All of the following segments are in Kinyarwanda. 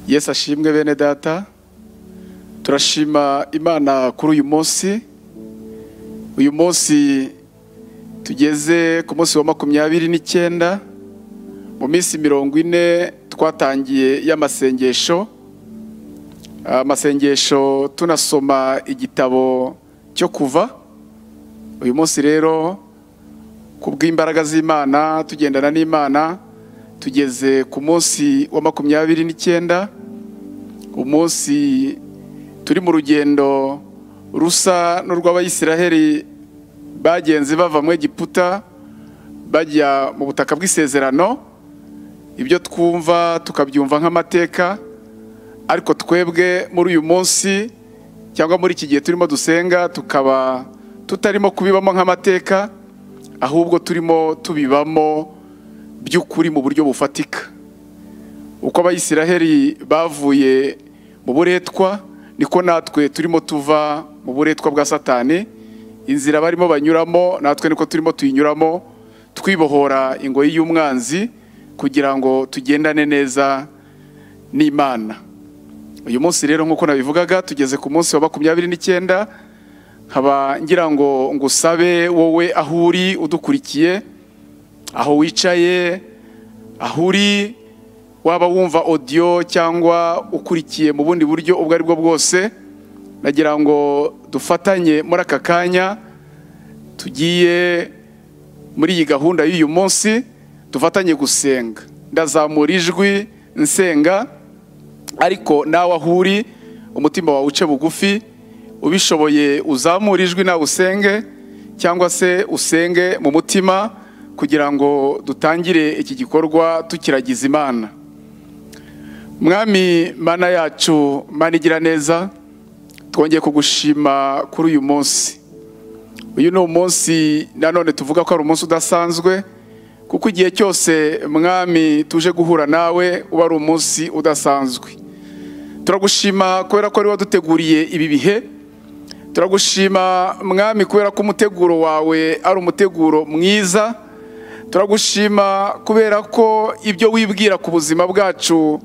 yesu ashimwe bene data turashima imana kuri uyu munsi uyu munsi tugeze ku munsi wa makumyabiri n'icyenda mu minsi mirongo ine twatangiye y'amasengesho amasengesho tunasoma igitabo cyo kuva uyu munsi rero ku bw'imbaraga z'imana tugendana n'imana tugeze ku munsi wa makumyabiri n'icyenda umunsi turi mu rugendo rusa n'urw'abayisiraheli bagenzi bava mu egiputa bajya mu butaka bw'isezerano ibyo twumva tukabyumva nk'amateka ariko twebwe muri uyu munsi cyangwa muri iki gihe turimo dusenga tukaba tutarimo kubibamo nk'amateka ahubwo turimo tubibamo by'ukuri mu buryo bufatika uko abayisiraheli bavuye mu buretwa niko natwe turimo tuva mu buretwa bwa satani inzira barimo banyuramo natwe niko turimo tuyinyuramo twibohora ingoyi y'umwanzi kugira ngo tugendane neza n'imana uyu munsi rero nk'uko nabivugaga tugeze ku munsi wa makumyabiri n'icyenda nkaba ngira ngo ngusabe wowe aho uri udukurikiye aho wicaye aho uri waba wumva odiyo cyangwa ukurikiye mu bundi buryo ubwo ari bwo bwose nagira ngo dufatanye muri aka kanya tugiye muri iyi gahunda y'uyu munsi dufatanye gusenga ndazamura ijwi nsenga ariko nawe aho uri umutima wawe uce bugufi ubishoboye uzamure ijwi nawe usenge cyangwa se usenge mu mutima kugira ngo dutangire iki gikorwa tukiragiza imana mwami mana yacu mana igira neza twongeye kugushima kuri uyu munsi uyu ni umunsi nanone tuvuga ko ari umunsi udasanzwe kuko igihe cyose mwami tuje guhura nawe uba ari umunsi udasanzwe turagushima kubera ko ari waduteguriye ibi bihe turagushima mwami kubera ko umuteguro wawe ari umuteguro mwiza turagushima kubera ko ibyo wibwira ku buzima bwacu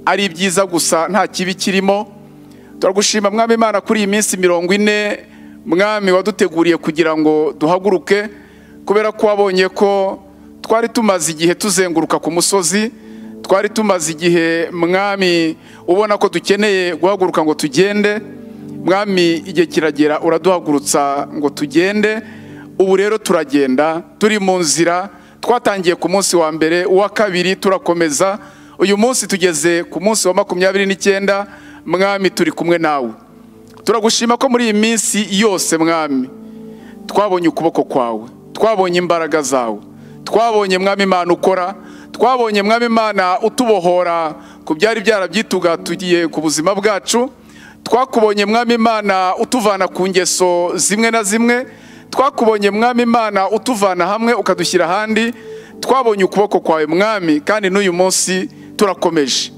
ari byiza gusa nta kibi kirimo turagushima mwami imana kuri iyi minsi mirongo ine mwami waduteguriye kugira ngo duhaguruke kubera ko wabonye ko twari tumaze igihe tuzenguruka ku musozi twari tumaze igihe mwami ubona ko dukeneye guhaguruka ngo tugende mwami igihe kiragera uraduhagurutsa ngo tugende ubu rero turagenda turi mu nzira twatangiye ku munsi wa mbere uwa kabiri turakomeza uyu munsi tugeze ku munsi wa makumyabiri n'icyenda mwami turi kumwe nawe turagushima ko muri iyi minsi yose mwami twabonye ukuboko kwawe twabonye imbaraga zawe twabonye mwami imana ukora twabonye mwami imana utubohora ku byari byarabyitugatugiye ku buzima bwacu twakubonye mwami imana utuvana ku ngeso zimwe na zimwe twakubonye mwami imana utuvana hamwe ukadushyira ahandi twabonye ukuboko kwawe mwami kandi n'uyu munsi turakomeje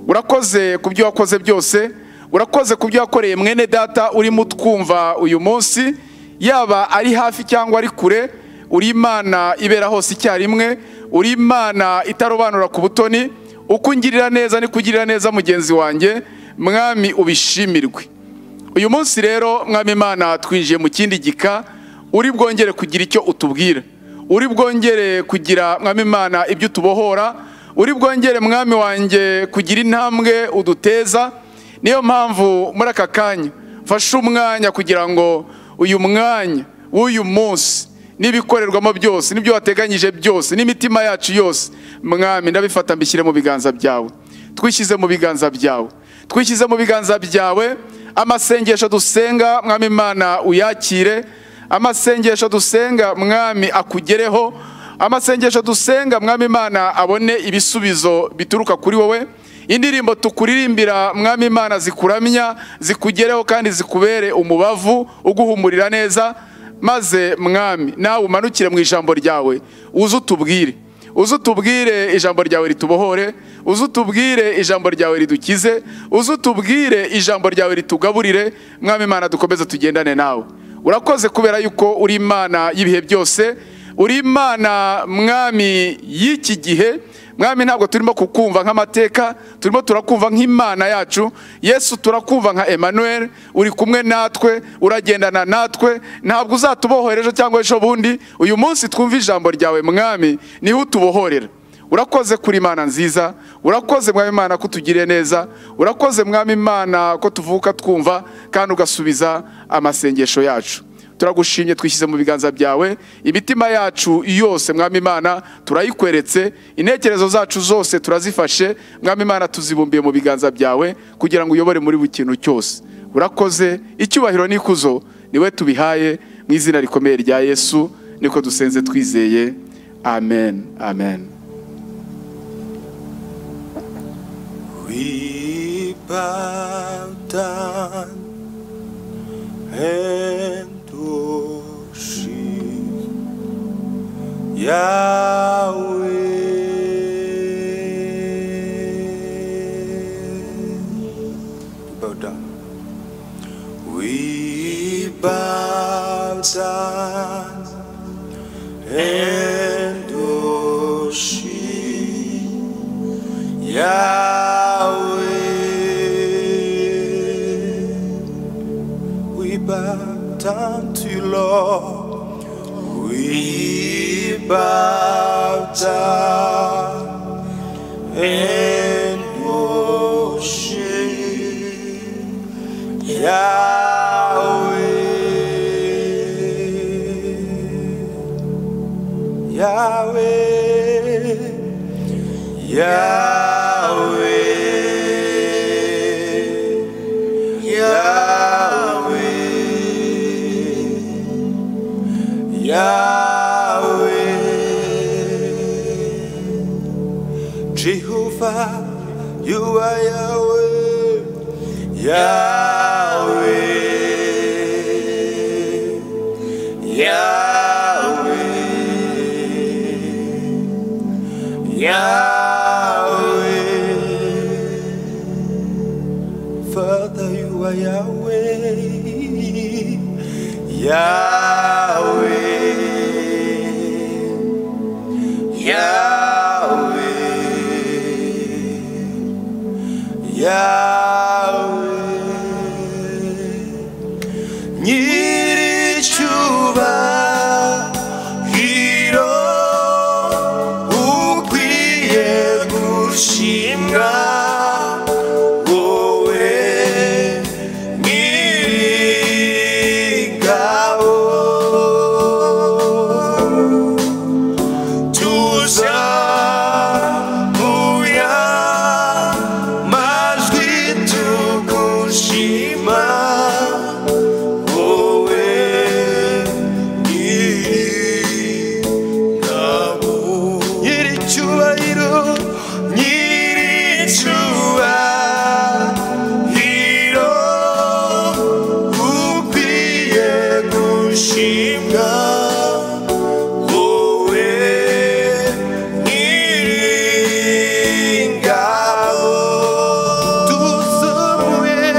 urakoze ku byo wakoze byose urakoze ku byo wakoreye mwene data urimo utwumva uyu munsi yaba ari hafi cyangwa ari kure uri imana ibera hose icyarimwe uri imana itarobanura ku butoni uko ungirira neza niko ugirira neza mugenzi wanjye mwami ubishimirwe uyu munsi rero mwami imana twinjiye mu kindi gika uri bwongere kugira icyo utubwira uri bwongere kugira mwami imana ibyo utubohora uri bwongere mwami wanjye kugira intambwe uduteza niyo mpamvu muri aka kanya fashe umwanya kugira ngo uyu mwanya w'uyu munsi n'ibikorerwamo byose n'ibyo wateganyije byose n'imitima yacu yose mwami ndabifata mbishyire mu biganza byawe twishyize mu biganza byawe twishyize mu biganza byawe amasengesho dusenga mwami imana uyakire amasengesho dusenga mwami akugereho amasengesho dusenga mwami imana abone ibisubizo bituruka kuri wowe indirimbo tukuririmbira mwami imana zikuramya zikugereho kandi zikubere umubavu uguhumurira neza maze mwami nawe umanukire mu ijambo ryawe uze utubwire uze utubwire ijambo ryawe ritubohore uze utubwire ijambo ryawe ridukize uze utubwire ijambo ryawe ritugaburire mwami imana dukomeze tugendane nawe urakoze kubera yuko uri imana y'ibihe byose uri imana mwami y'iki gihe mwami ntabwo turimo kukumva nk'amateka turimo turakumva nk'imana yacu yesu turakumva nka Emmanuel uri kumwe natwe uragendana natwe ntabwo uzatubohora ejo cyangwa ejo bundi uyu munsi twumve ijambo ryawe mwami niho utubohorera urakoze kuri imana nziza urakoze mwami imana ko utugiriye neza urakoze mwami imana ko tuvuka twumva kandi ugasubiza amasengesho yacu turagushimye twishyize mu biganza byawe imitima yacu yose mwami imana turayikweretse intekerezo zacu zose turazifashe mwami imana tuzibumbiye mu biganza byawe kugira ngo uyobore muri buri kintu cyose urakoze icyubahiro n'ikuzo niwe tubihaye mu izina rikomeye rya yesu niko dusenze twizeye amen amen We bow down and worship Yahweh. Bow down. We bow down and worship Yahweh, we bow down to you, Lord. We bow down and worship Yahweh, Yahweh. Yahweh, Yahweh, Yahweh, Jehovah, you are Yahweh, Yahweh, Yahweh. Yahweh, Father, you are Yahweh, Yahweh, Yahweh, Yahweh. nyiricyubahiro ukwiye gushimwa wowe nyir'ingabo tuza muya majwi tugushima wowe nyir'ingabo nyir'icyubahiro nyir'icyubahiro ukwiye gushimwa wowe nyir'ingabo tuzomuye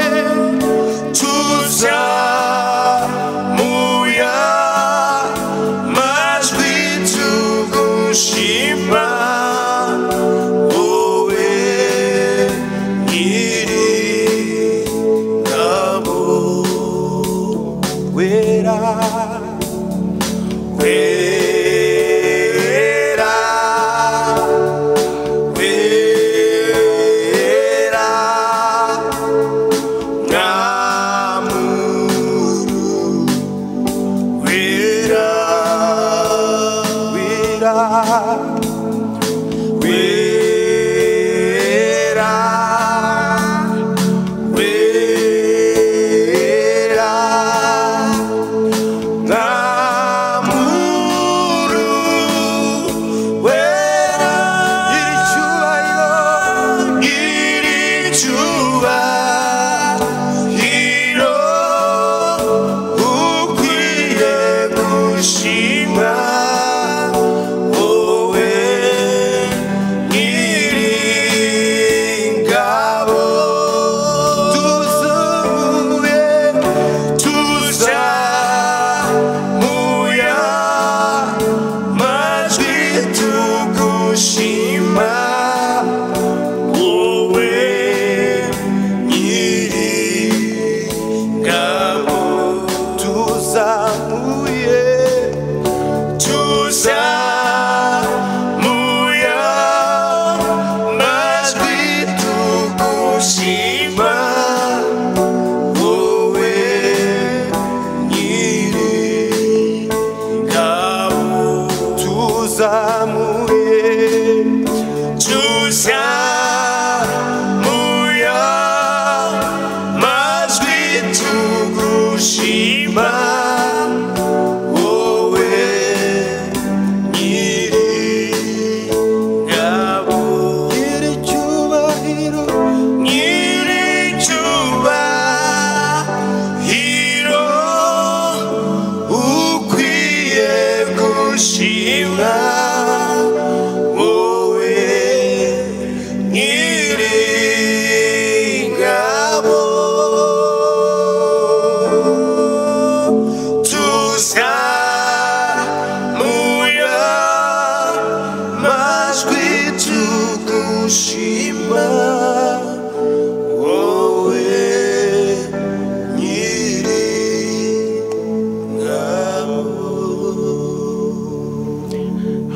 tuza muya majwi tugushima wowe nyiri ngabo wera wera wera Namuru Wira Wira Wira Wira Namuru Wira Irichua Irichua hiro ukwiye gushima wowe uzamuye tuzamuya majwi tugushima wowe nyiri ngabo nyiri cyubahiro nyiri cyubahiro ukwiye gushima wowe nyiri ngabo tuzamuya majwi tugushima wowe nyiri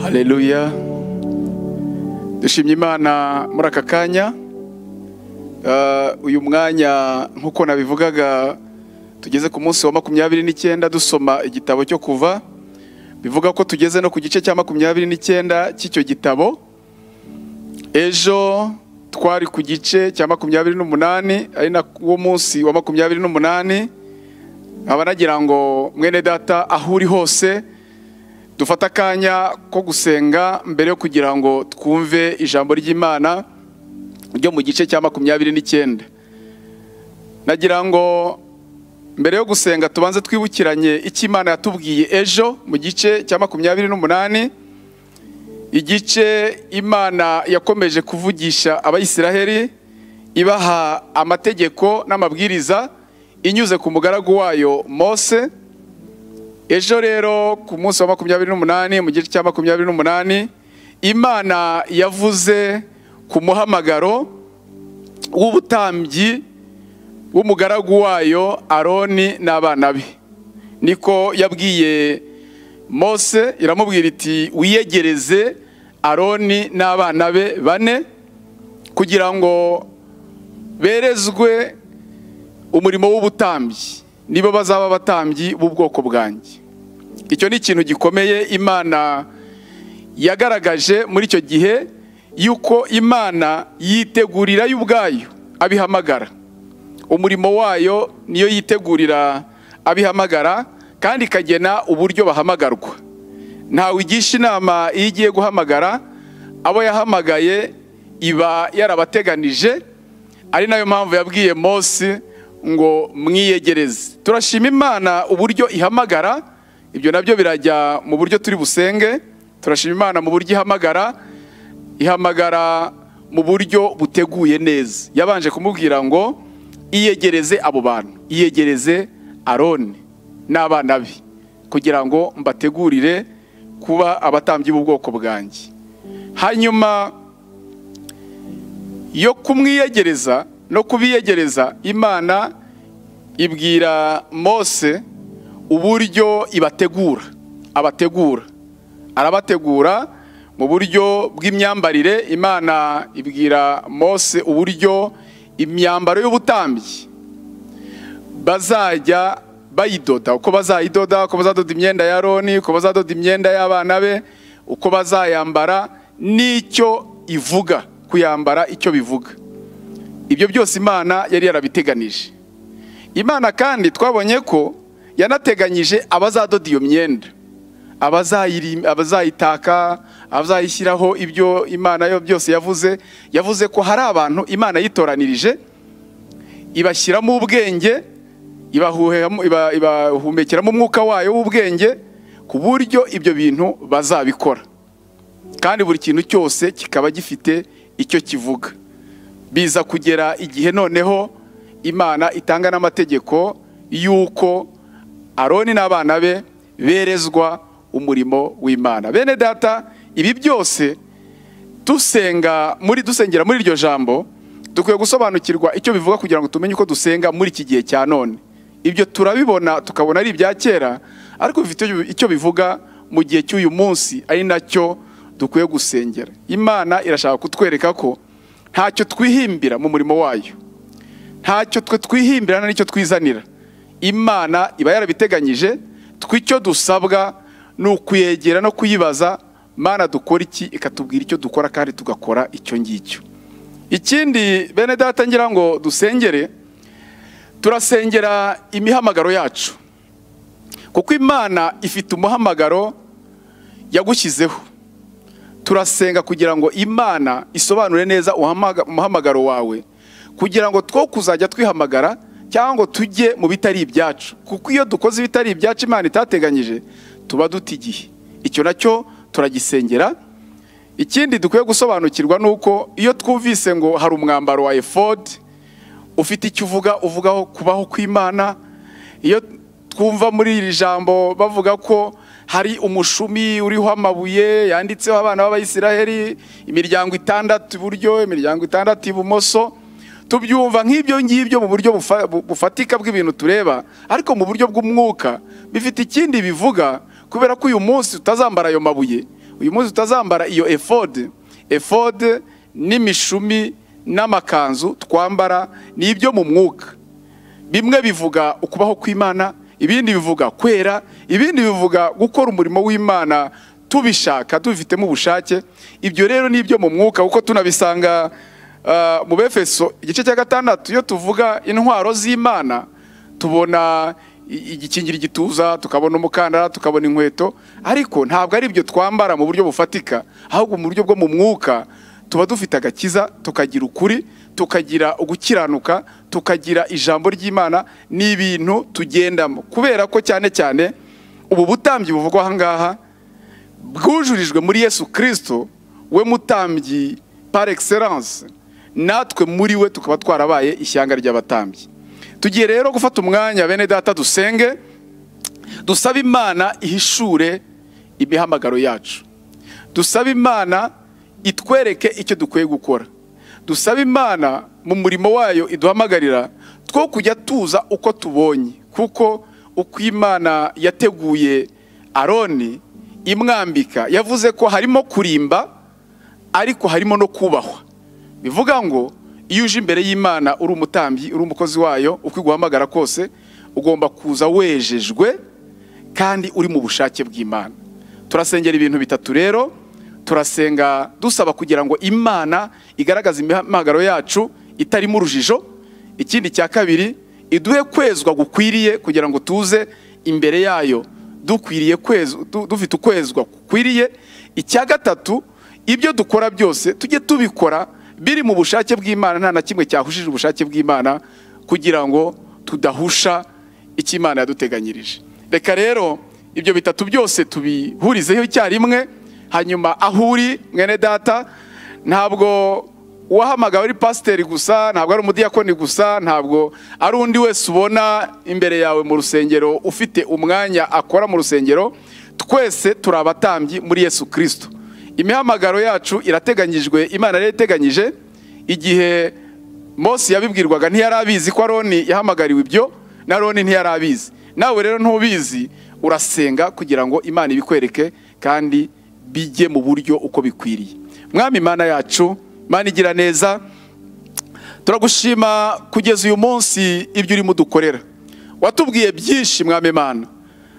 Haleluya. Dushimye Imana muri aka kanya. Eh, uyu mwanya nk'uko nabivugaga tugeze ku munsi wa makumyabiri n'icyenda dusoma igitabo cyo kuva bivuga ko tugeze no ku gice cya makumyabiri n'icyenda cy'icyo gitabo ejo twari ku gice cya makumyabiri n'umunani ari na wo munsi wa makumyabiri n'umunani nkaba nagira ngo mwene data aho uri hose dufate akanya ko gusenga mbere yo kugira ngo twumve ijambo ry'imana ryo mu gice cya makumyabiri n'icyenda nagira ngo mbere yo gusenga tubanze twibukiranye icyo imana yatubwiye ejo mu gice cya makumyabiri n'umunani igice imana yakomeje kuvugisha abayisiraheli ibaha amategeko n'amabwiriza inyuze ku mugaragu wayo mose ejo rero ku munsi wa makumyabiri n'umunani mu gice cya makumyabiri n'umunani imana yavuze ku muhamagaro w'ubutambyi w'umugaragu wayo aroni n'abana be niko yabwiye mose iramubwira iti wiyegereze aroni n'abana be bane kugira ngo berezwe umurimo w'ubutambyi nibo bazaba abatambyi b'ubwoko bwanjye icyo ni ikintu gikomeye imana yagaragaje muri icyo gihe y'uko imana yitegurira yo ubwayo abihamagara umurimo wayo niyo yitegurira abihamagara kandi ikagena uburyo bahamagarwa ntawe igisha inama iyo igiye guhamagara abo yahamagaye iba yarabateganije ari nayo mpamvu yabwiye mose ngo mwiyegereze turashima imana uburyo ihamagara ibyo nabyo birajya mu buryo turi busenge turashima imana mu buryo ihamagara ihamagara mu buryo buteguye neza yabanje kumubwira ngo iyegereze abo bantu iyegereze aroni n'abana be kugira ngo mbategurire kuba abatambyi b'ubwoko bwanjye hanyuma yo kumwiyegereza no kubiyegereza imana ibwira mose uburyo ibategura abategura arabategura mu buryo bw'imyambarire imana ibwira mose uburyo imyambaro y'ubutambyi bazajya bayidoda uko bazayidoda uko bazadoda imyenda ya roni uko bazadoda imyenda y'abana be uko bazayambara n'icyo ivuga kuyambara icyo bivuga ibyo byose imana yari yarabiteganije imana kandi twabonye ko yanateganyije abazadoda iyo myenda abazayiri- abazayitaka abazayishyiraho ibyo imana yo byose yavuze yavuze ko hari abantu imana yitoranirije ibashyiramo ubwenge ibahuhemo- iba- ibahumekeramo umwuka wayo w'ubwenge ku buryo ibyo bintu bazabikora kandi buri kintu cyose kikaba gifite icyo kivuga biza kugera igihe noneho imana itanga n'amategeko y'uko aroni n'abana be berezwa umurimo w'imana bene data ibi byose dusenga muri dusengera muri iryo jambo dukwiye gusobanukirwa icyo bivuga kugira ngo tumenye uko dusenga muri iki gihe cya none ibyo turabibona tukabona ari ibya kera ariko bifite icyo bivuga mu gihe cy'uyu munsi ari nacyo dukwiye gusengera imana irashaka kutwereka ko ntacyo twihimbira mu murimo wayo ntacyo twe twihimbira n'icyo twizanira imana iba yarabiteganyije tw'icyo dusabwa ni ukuyegera no kuyibaza mana dukora iki ikatubwira icyo dukora kandi tugakora icyo ngicyo ikindi bene data ngira ngo dusengere turasengera imihamagaro yacu kuko imana ifite umuhamagaro yagushyizeho turasenga kugira ngo imana isobanure neza uhamaga- umuhamagaro wawe kugira ngo two kuzajya twihamagara cyangwa ngo tujye mu bitari ibyacu kuko iyo dukoze ibitari ibyacu imana itateganyije tuba duta igihe icyo nacyo turagisengera ikindi dukwiye gusobanukirwa ni uko iyo twumvise ngo hari umwambaro wa efodi ufite icyo uvuga uvugaho kubaho kw'imana iyo twumva muri iri jambo bavuga ko hari umushumi uriho amabuye yanditseho abana b'abayisiraheli imiryango itandatu iburyo imiryango itandatu ibumoso tubyumva nk'ibyo ngibyo mu buryo bufa- bu- bufatika bw'ibintu tureba ariko mu buryo bw'umwuka bifite ikindi bivuga kubera ko uyu munsi tutazambara ayo mabuye uyu munsi tutazambara iyo efode efode n'imishumi n'amakanzu twambara ni ibyo mu mwuka bimwe bivuga ukubaho kw'imana ibindi bivuga kwera ibindi bivuga gukora umurimo w'imana tubishaka tubifitemo ubushake ibyo rero ni ibyo mu mwuka kuko tunabisanga ah, mu befeso igice cya gatandatu iyo tuvuga intwaro z'imana tubona i- igikingira igituza tukabona umukandara tukabona inkweto ariko ntabwo ari ibyo twambara mu buryo bufatika ahubwo mu buryo bwo mu mwuka tuba dufite agakiza tukagira ukuri tukagira ugukiranuka tukagira ijambo ry'imana ni ibintu tugendamo kubera ko cyane cyane ubu butambyi buvugwa aha ngaha bwujurijwe muri yesu kirisito we mutambyi par excellence natwe muri we tukaba twarabaye ishyanga ry'abatambyi tugiye rero gufata umwanya bene data dusenge dusaba imana ihishure imihamagaro yacu dusaba imana itwereke icyo dukwiye gukora dusaba imana mu murimo wayo iduhamagarira two kujya tuza uko tubonye kuko uko imana yateguye aroni imwambika yavuze ko harimo kurimba ariko harimo no kubahwa bivuga ngo iyo uje imbere y'imana uri umutambyi uri umukozi wayo uko iguhamagara kose ugomba kuza wejejwe kandi uri mu bushake bw'imana turasengera ibintu bitatu rero turasenga dusaba kugira ngo imana igaragaze imihamagaro yacu itarimo urujijo ikindi cya kabiri iduhe kwezwa gukwiriye kugira ngo tuze imbere yayo dukwiriye kwezwa du- dufite ukwezwa gukwiriye icya gatatu ibyo dukora byose tujye tubikora biri mu bushake bw'imana nta na kimwe cyahushije ubushake bw'imana kugira ngo tudahusha icyo imana yaduteganyirije reka rero ibyo bitatu byose tubihurizeho icyarimwe hanyuma aho uri mwene data ntabwo uwahamagawe ari pasiteri gusa ntabwo ari umudiyakoni gusa ntabwo ari undi wese ubona imbere yawe mu rusengero ufite umwanya akora mu rusengero twese turi abatambyi muri yesu kirisito imihamagaro yacu irateganyijwe imana yari iteganyije igihe mose yabibwirwaga ntiyari abizi ko aroni yahamagariwe ibyo na roni ntiyari abizi nawe rero ntubizi urasenga kugira ngo imana ibikwereke kandi bijye mu buryo uko bikwiriye mwami imana yacu imana igira neza turagushima kugeza uyu munsi ibyo urimo udukorera watubwiye byinshi mwami imana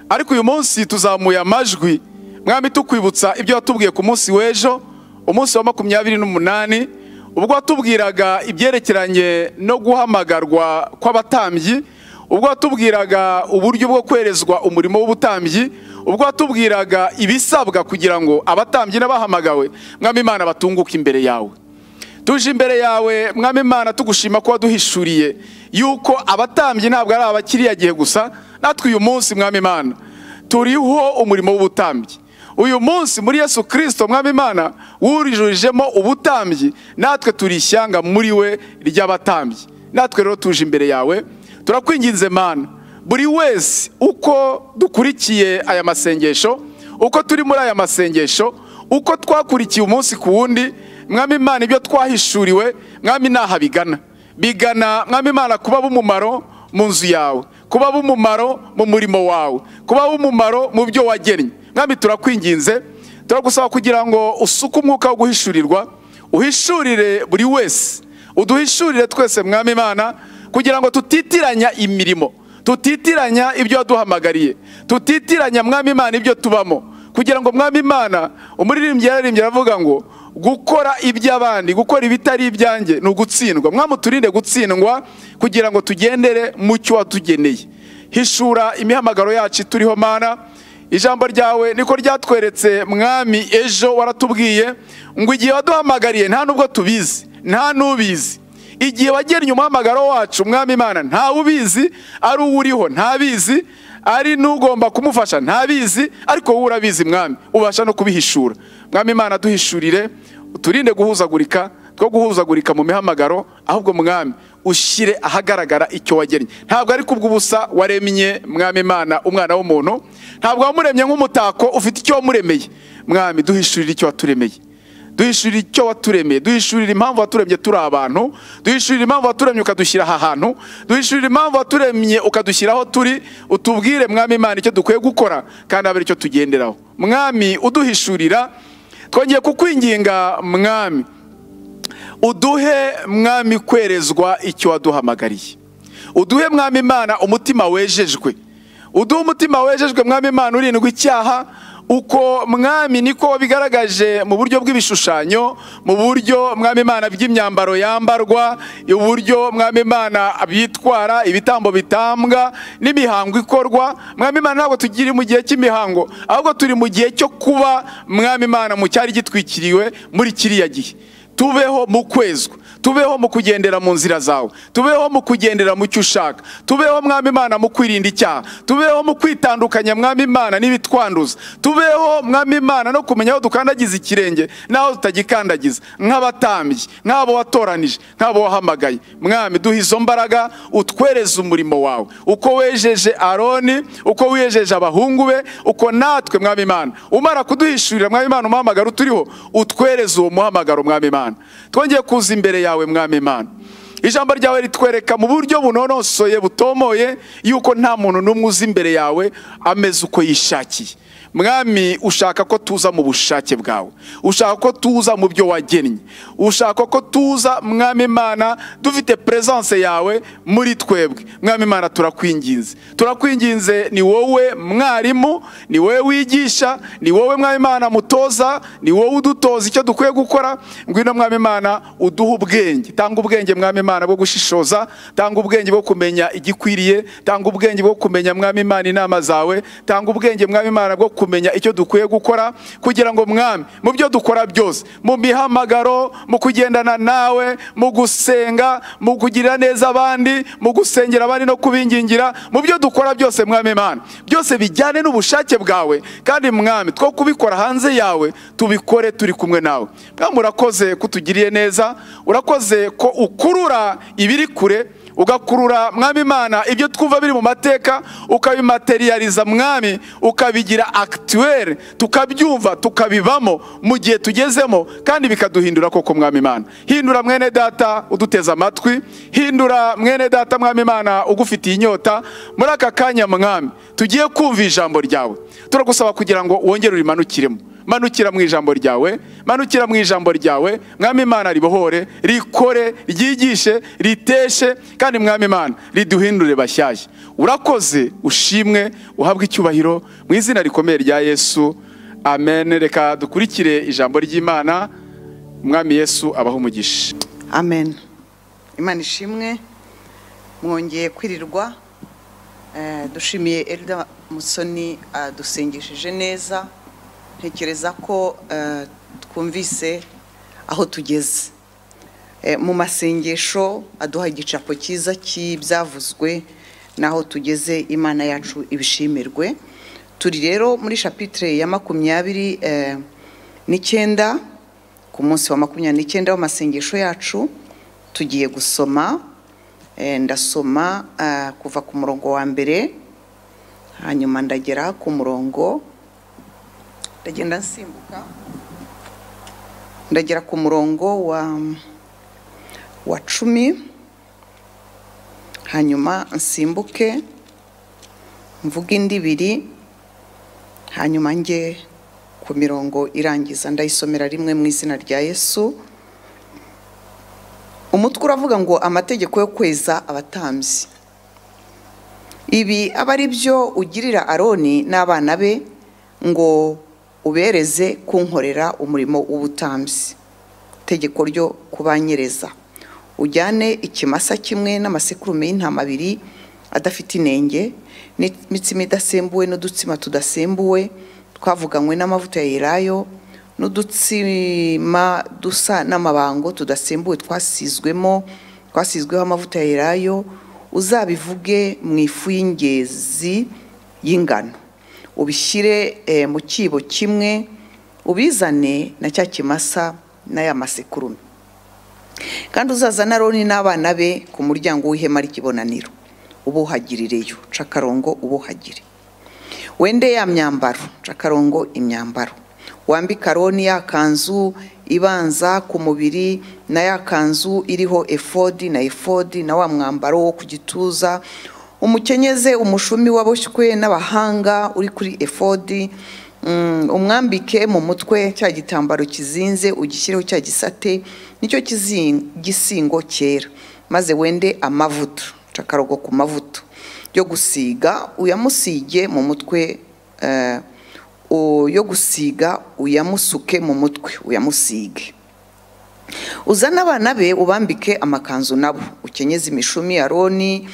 ariko uyu munsi tuzamuye amajwi mwami tukwibutsa ibyo watubwiye ku munsi w'ejo umunsi wa makumyabiri n'umunani ubwo watubwiraga ibyerekeranye no guhamagarwa kw'abatambyi ubwo watubwiraga uburyo bwo kwerezwa umurimo w'ubutambyi ubwo watubwiraga ibisabwa kugira ngo abatambyi n'abahamagawe mwami imana batunguke imbere yawe tuje imbere yawe mwami imana tugushima ko waduhishuriye yuko abatambyi ntabwo ari abakiriya gihe gusa natwe uyu munsi mwami imana turiho umurimo w'ubutambyi uyu munsi muri yesu kirisito mwami imana wurijujemo ubutambyi natwe turi ishyanga muri we ry'abatambyi natwe rero tuje imbere yawe turakwinginze mana buri wese uko dukurikiye aya masengesho uko turi muri aya masengesho uko twakurikiye umunsi ku wundi mwami imana ibyo twahishuriwe mwami ntaha bigana bigana mwami imana kuba b'umumaro mu nzu yawe kuba b'umumaro mu murimo wawe kuba b'umumaro mu byo wagennye mwami turakwinginze turagusaba kugira ngo usuke umwuka wo guhishurirwa uhishurire buri wese uduhishurire twese mwami imana kugira ngo tutitiranya imirimo tutitiranya ibyo waduhamagariye tutitiranya mwami imana ibyo tubamo kugira ngo mwami imana umuririmbyi yaririmbye aravuga ngo gukora iby'abandi gukora ibitari ibyanjye ni ugutsindwa mwamuturinde gutsindwa kugira ngo tugendere mu cyo watugeneye hishura imihamagaro yacu turiho mana ijambo ryawe niko ryatweretse mwami ejo waratubwiye ngo igihe waduhamagariye nta n'ubwo tubizi nta n'ubizi igihe wagennye umuhamagaro wacu mwami imana ntawe ubizi ari uwo uriho ntabizi ari n'ugomba kumufasha ntabizi ariko wowe urabizi mwami ubasha no kubihishura mwami imana duhishurire uturinde guhuzagurika two guhuzagurika mu mihamagaro ahubwo mwami ushyire ahagaragara icyo wagennye ntabwo ari kubw'ubusa waremye mwami imana umwana w'umuntu ntabwo wamuremye nk'umutako ufite icyo wamuremeye mwami duhishurire icyo waturemeye duhishurira icyo waturemeye duhishurira impamvu waturemye turi abantu duhishurira impamvu waturemye ukadushyira aha hantu duhishurira impamvu waturemye ukadushyira aho turi utubwire mwami imana icyo dukwiye gukora kandi abe icyo tugenderaho mwami uduhishurira twongeye kukwinginga mwami uduhe mwami kwerezwa icyo waduhamagariye uduhe mwami imana umutima wejejwe uduhe umutima wejejwe mwami imana urindwa icyaha uko mwami niko wabigaragaje mu buryo bw'ibishushanyo mu buryo mwami imana by'imyambaro yambarwa uburyo mwami imana bitwara ibitambo bitambwa n'imihango ikorwa mwami imana ntabwo tukiri mu gihe cy'imihango ahubwo turi mu gihe cyo kuba mwami imana mu cyari gitwikiriwe muri kiriya gihe tubeho mu kwezwa tubeho mu kugendera mu nzira zawe tubeho mu kugendera mu cyo ushaka tubeho mwami imana mu kwirinda icyaha tubeho mu kwitandukanya mwami imana n'ibitwanduza tubeho mwami imana no kumenya aho dukandagiza ikirenge n'aho tutagikandagiza nk'abatambyi nk'abo watoranije nk'abo wahamagaye mwami duha izo mbaraga utwereze umurimo wawe uko wejeje aroni uko wejeje abahungu be uko natwe mwami imana umara kuduhishurira mwami imana umuhamagaro uturiho utwereze uwo muhamagaro mwami imana twongeye kuza imbere yawe mwami imana ijambo ryawe ritwereka mu buryo bunonosoye butomoye yuko nta muntu n'umwe uzi imbere yawe ameze uko yishakiye mwami ushaka ko tuza mu bushake bwawe ushaka ko tuza mu byo wagennye ushaka ko tuza mwami imana dufite peresanse yawe muri twebwe mwami imana turakwinginze turakwinginze ni wowe mwarimu ni wowe wigisha ni wowe mwami imana mutoza ni wowe udutoza icyo dukwiye gukora ngwino mwami imana uduhe ubwenge tanga ubwenge mwami imana bwo gushishoza tanga ubwenge bwo kumenya igikwiriye tanga ubwenge bwo kumenya mwami imana inama zawe tanga ubwenge mwami imana bwo kumenya icyo dukwiye gukora kugira ngo mwami mu byo dukora byose mu mihamagaro mu kugendana nawe mu gusenga mu kugirira neza abandi mu gusengera abandi no kubingingira mu byo dukora byose mwami imana byose bijyane n'ubushake bwawe kandi mwami two kubikora hanze yawe tubikore turi kumwe nawe mwami urakoze ko utugiriye neza urakoze ko ukurura ibiri kure ugakurura mwami imana ibyo twumva biri mu mateka ukabimateriyariza mwami ukabigira akituwere tukabyumva tukabibamo mu gihe tugezemo kandi bikaduhindura koko mwami imana hindura mwene data uduteze amatwi hindura mwene data mwami imana ugufitiye inyota muri aka kanya mwami tugiye kumva ijambo ryawe turagusaba kugira ngo wongere urimanukiremo manukira mu ijambo ryawe manukira mu ijambo ryawe mwami imana ribohore rikore ryigishe riteshe kandi mwami imana riduhindure bashyashya urakoze ushimwe uhabwe icyubahiro mu izina rikomeye rya yesu amen reka dukurikire ijambo ry'imana umwami yesu abaho umugisha amen imana ishimwe mwongeye kwirirwa Eh, dushimiye elida musoni adusengishije neza ntekereza ko eh, twumvise aho tugeze Eh, mu masengesho aduha igicapo cyiza cy'ibyavuzwe n'aho tugeze imana yacu ibishimirwe turi rero muri shapitire ya makumyabiri eh, n'icyenda ku munsi wa makumyabiri n'icyenda w'amasengesho yacu tugiye gusoma Eh, ndasoma eh, kuva ku murongo wa mbere hanyuma ndagera ku murongo ndagenda nsimbuka ndagera ku murongo wa wa cumi hanyuma nsimbuke mvuge indi ibiri hanyuma njye ku mirongo irangiza ndayisomera rimwe mu izina rya yesu umutwe uravuga ngo amategeko yo kweza abatambyi ibi aba ari byo ugirira aroni n'abana be ngo ubereze kunkorera umurimo w'ubutambyi itegeko ryo kubanyereza ujyane ikimasa kimwe n'amasekurume y'intama abiri adafite inenge n'imitsima idasembuwe n'udutsima tudasembuwe twavuganywe n'amavuta ya elayo n'udutsima dusa n'amabango tudasembuwe twasizwemo twasizweho amavuta ya elayo uzabivuge mu ifu y'ingezi y'ingano ubishyire eh, mu cyibo kimwe ubizane na cya kimasa n'aya masekurume kandi uzazana aroni n'abana be ku muryango w'ihema ry'ibonaniro ubuhagirireyo cakarongo ubuhagire wende ya myambaro cakarongo imyambaro wambike aroni ya kanzu ibanza ku mubiri na ya kanzu iriho efodi na efodi na wa mwambaro wo ku gituza umukenyeze umushumi waboshywe n'abahanga uri kuri efodi mm, umwambike mu mutwe cya gitambaro kizinze ugishyireho cya gisate nicyo kizi- gisingo cyera maze wende amavuta cakarogo ku mavuta yo gusiga uyamusige mu mutwe eh, u- yo gusiga uyamusuke mu mutwe uyamusige uzane abana be ubambike amakanzu nabo ukenyeze imishumi aroni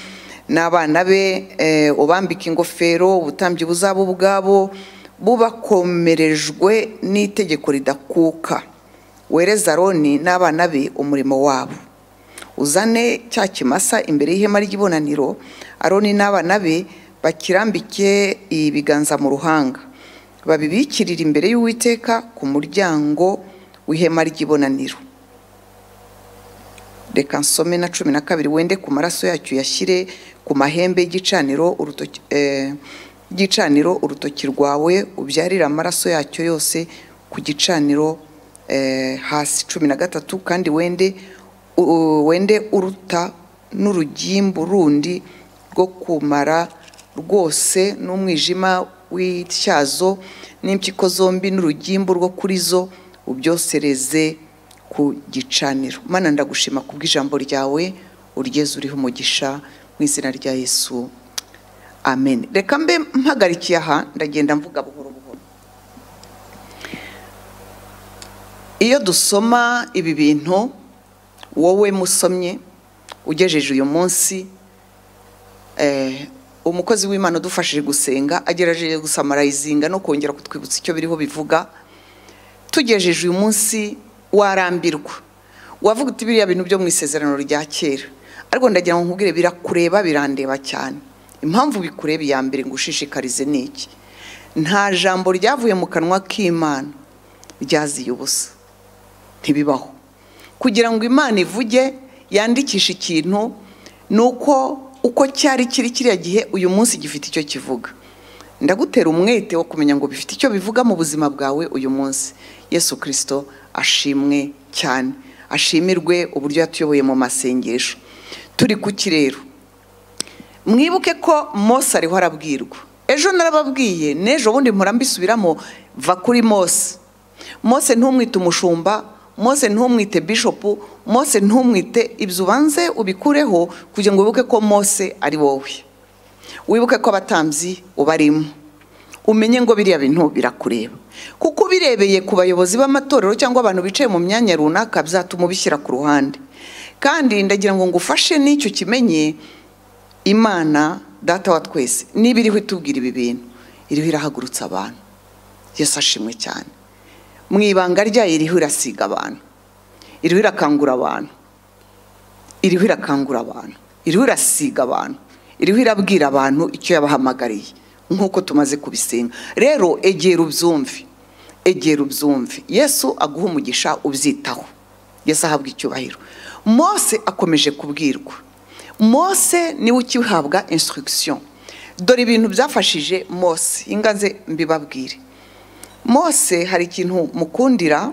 n'abana be eh, ubambike ingofero ubutambyi buzaba ubwabo bubakomerejwe n'itegeko ridakuka wereza aroni n'abana be umurimo wabo uzane cya kimasa imbere y'ihema ry'ibonaniro aroni n'abana be bakirambike ibiganza mu ruhanga babibikirire imbere y'uwiteka ku muryango w'ihema ry'ibonaniro reka nsome na cumi na kabiri wende ku maraso yacyo uyashyire ku mahembe y'igicaniro urutoki eh, y'igicaniro urutoki rwawe ubyarire amaraso yacyo yose ku gicaniro eh, hasi cumi na gatatu kandi wende u- wende uruta n'urugimbu rundi rwo kumara rwose n'umwijima w'ityazo n'impyiko zombi n'urugimbu rwo kuri zo ubyosereze ku gicaniro mana ndagushima kubw'ijambo ryawe uryeze uriho umugisha mu izina rya yesu amen reka mbe mpagarikiye aha ndagenda mvuga buhoro buhoro iyo dusoma ibi bintu wowe musomye ugejeje uyu munsi eh, umukozi w'imana udufashije gusenga agerageje gusamarayizinga no kongera kutwibutsa icyo biriho bivuga tugejeje uyu munsi warambirwa wavuga uti biriya bintu byo mu isezerano rya kera ariko ndagira ngo nkubwire birakureba birandeba cyane impamvu bikureba iya mbere ngo ushishikarize ni iki nta jambo ryavuye mu kanwa k'imana ryaziye ubusa ntibibaho kugira ngo imana ivuge yandikishe ikintu ni uko uko cyari kiri kiriya gihe uyu munsi gifite icyo kivuga ndagutera umwete wo kumenya ngo bifite icyo bivuga mu buzima bwawe uyu munsi yesu kirisito ashimwe cyane ashimirwe uburyo yatuyoboye mu masengesho turi ku kirero mwibuke ko mose ariho arabwirwa ejo narababwiye n'ejo bundi mpora mbisubiramo va kuri mose mose ntumwite umushumba mose ntumwite bishopu mose ntumwite ibyo ubanze ubikureho kugira ngo wibuke ko mose ari wowe wibuke ko abatambyi ubarimo umenye ngo biriya bintu birakureba kuko ubirebeye ku bayobozi b'amatorero cyangwa abantu bicaye mu myanya runaka byatuma ubishyira ku ruhande kandi ndagira ngo ngufashe n'icyo kimenye imana data wa twese niba iriho itubwira ibi bintu iriho irahagurutsa abantu yesu ashimwe cyane mu ibanga ryayo iriho irasiga abantu iriho irakangura abantu iriho irakangura abantu iriho irasiga abantu iriho irabwira abantu icyo yabahamagariye nk'uko tumaze kubisenga rero egera ubyumve egera ubyumve yesu aguha umugisha ubyitaho yesu ahabwa icyubahiro mose akomeje kubwirwa mose niwe ukihabwa instruction dore ibintu byafashije mose ingaze mbibabwire mose hari ikintu mukundira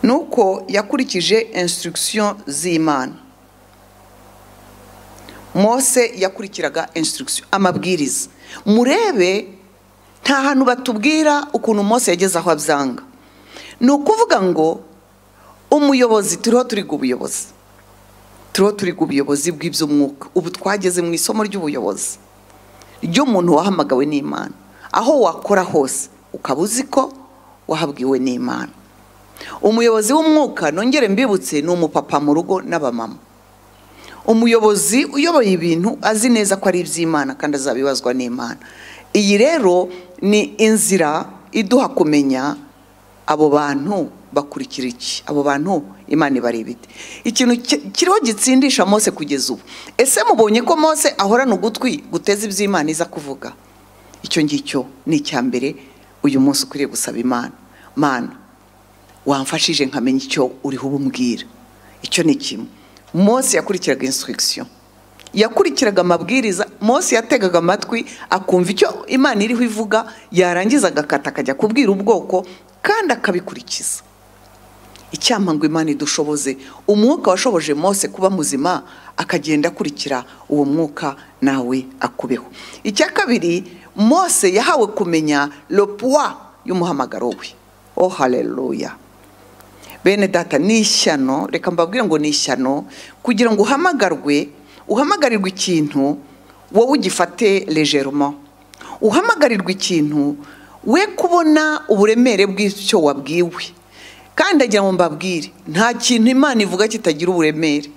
ni uko yakurikije instruction z'imana mose yakurikiraga instruction amabwiriza murebe nta hantu batubwira ukuntu mose yageze aho abyanga ni ukuvuga ngo umuyobozi turiho turiga ubuyobozi turiho turiga ubuyobozi bw'iby'umwuka ubu twageze mu isomo ry'ubuyobozi ry'umuntu wahamagawe n'imana aho wakora hose ukaba uzi ko wahabwiwe n'imana umuyobozi w'umwuka nongere mbibutse ni umupapa mu rugo n'abamama umuyobozi uyoboye ibintu azi neza ko ari iby'imana kandi azabibazwa n'imana iyi rero ni inzira iduha kumenya abo bantu bakurikira iki abo bantu imana ibari ibiti ikintu ki- kiriho gitsindisha mose kugeza ubu ese mubonye ko mose ahorana ugutwi guteza iby'imana iza kuvuga icyo ngicyo ni icya mbere uyu munsi ukwiriye gusaba imana mana wamfashije nkamenya icyo uriho ububwira icyo ni kimwe mose yakurikiraga instruction yakurikiraga amabwiriza mose yategaga amatwi akumva icyo imana iriho ivuga yarangiza agakata akajya kubwira ubwoko kandi akabikurikiza icyampa ngo imana idushoboze umwuka washoboje mose kuba muzima akagenda akurikira uwo mwuka nawe akubeho icya kabiri mose yahawe kumenya lopuwa y'umuhamagaro we oh haleluya bene data ni ishyano reka mbabwire ngo ni ishyano kugira ngo uhamagarwe uhamagarirwe ikintu wowe ugifate legeroma uhamagarirwe ikintu we kubona uburemere bw'icyo wabwiwe kandi agira ngo mbabwire nta kintu imana ivuga kitagira uburemere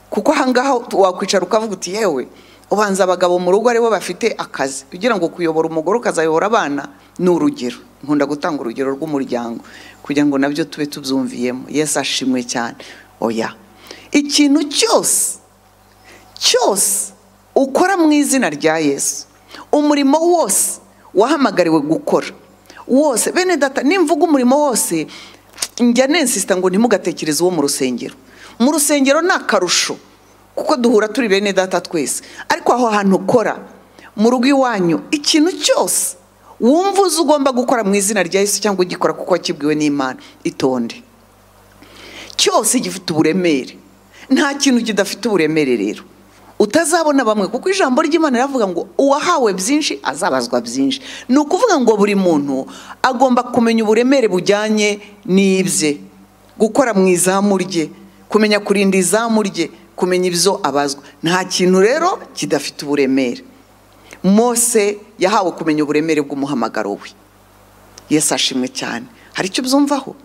kuko ahangaha wakwicara ukavuga uti yewe ubanza abagabo mu rugo aribo bafite akazi kugira ngo kuyobora umugore ukazayobora abana ni urugero nkunda gutanga urugero rw'umuryango kugira ngo nabyo tube tubyumviyemo yesu ashimwe cyane oya ikintu cyose cyose ukora mu izina rya yesu umurimo wose wahamagariwe gukora wose bene data nimvuga umurimo wose njya nensisita ngo ntimugatekereze uwo mu rusengero mu rusengero ni akarusho kuko duhura turi bene data twese ariko aho hantu ukora mu rugo iwanyu ikintu cyose wumva uzi ugomba gukora mu izina rya yesu cyangwa ugikora kuko wakibwiwe n'imana itonde cyose gifite uburemere nta kintu kidafite uburemere rero utazabona bamwe kuko ijambo ry'imana riravuga ngo uwahawe byinshi azabazwa byinshi ni ukuvuga ngo buri muntu agomba kumenya uburemere bujyanye n'ibye gukora mu izamu rye kumenya kurinda izamu rye kumenya ibyo abazwa nta kintu rero kidafite uburemere mose yahawe kumenya uburemere bw'umuhamagaro we yesu ashimwe cyane hari icyo ubyumvaho